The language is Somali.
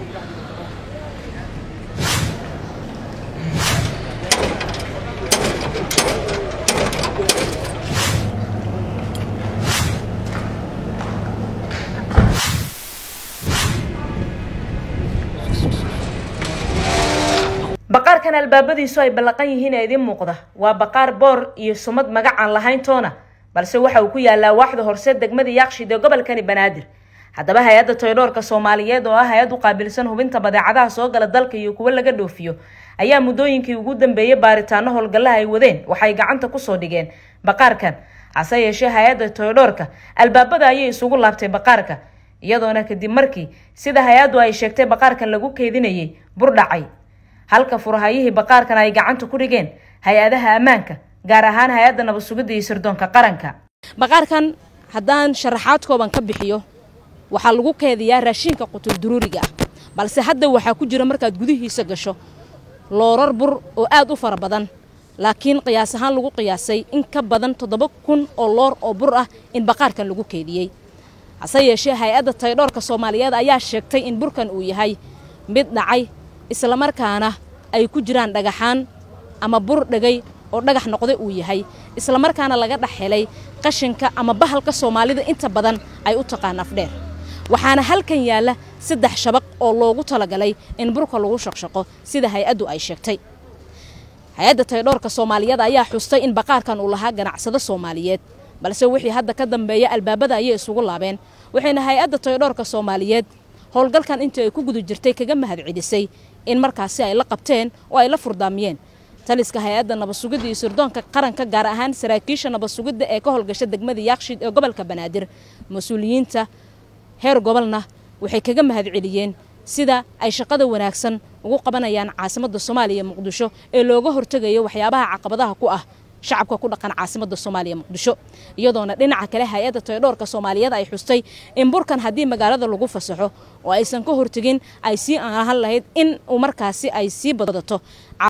baqaarkan albaabadiisu ay ballaqan yihiin ee idiin muuqda waa baqaar boor iyo sumad magac aan lahayn toona balse waxa uu ku yaalaa waaxda horse degmada yaaqshid ee gobolkani banaadir haddaba hay-adda toydhoorka soomaaliyeed oo ah hay-ad u qaabilsan hubinta badeecadaha soo gala dalka iyo kuwo laga dhoofiyo ayaa muddooyinkii ugu dambeeyey baaritaano howlgallaha ay wadeen waxay gacanta kusoo dhigeen baqaarkan hase yeeshee hay-adda toydhoorka albaabada ayay isugu laabtay baqaarka iyadoona kadib markii sida hay-addu ay sheegtay baqaarkan lagu keedinayay bur dhacay halka furahayihii baqaarkan ay gacanta ku dhigeen hay-adaha ammaanka gaar ahaan hay-adda nabad sugidda iyo sirdoonka qaranka baqaarkan haddaan sharaxaad kooban ka bixiyo waxaa lagu keediyaa raashinka qutul duruuriga ah balse hadda waxaa ku jira markaad gudihiisa gasho loorar bur oo aad u fara badan laakiin qiyaas ahaan lagu qiyaasay in ka badan toddoba kun oo loor oo bur ah in baqaarkan lagu keediyey hase yeeshee hay-adda taydhoorka soomaaliyeed ayaa sheegtay in burkan uu yahay mid dhacay islamarkaana ay ku jiraan dhagaxaan ama bur dhegay oo dhagax noqda uu yahay islamarkaana laga dhex helay qashinka ama bahalka soomaalida inta badan ay u taqaan afdheer waxaana halkan yaalla saddex shabaq oo loogu talagalay in burka lagu shaqshaqo sida hay-addu ay sheegtay hay-adda taydhoorka soomaaliyeed ayaa xustay in baqaarkan uu lahaa ganacsado soomaaliyeed balse wixii hadda ka dambeeya albaabada ayay isugu laabeen waxayna hay-adda taydhoorka soomaaliyeed howlgalkan intii ay ku guda jirtay kaga mahad celisay in markaasi ay la qabteen oo ay la furdaamiyeen taliska hay-adda nabad sugidda iyo sirdoonka qaranka gaar ahaan saraakiisha nabad sugidda ee ka howlgasha degmada yaaqshid ee gobolka banaadir mas-uuliyiinta heer gobolna waxay kaga mahad celiyeen sida ay shaqada wanaagsan ugu qabanayaan caasimadda soomaaliya muqdisho ee looga hortegayo waxyaabaha caqabadaha ku ah shacabka ku dhaqan caasimadda soomaaliya muqdisho iyadoona dhinaca kale hay-adda taydhoorka soomaaliyeed ay xustay in burkan haddii magaalada lagu fasaxo oo aysan ka hortegin ay sii ahan lahayd in uu markaasi ay sii badato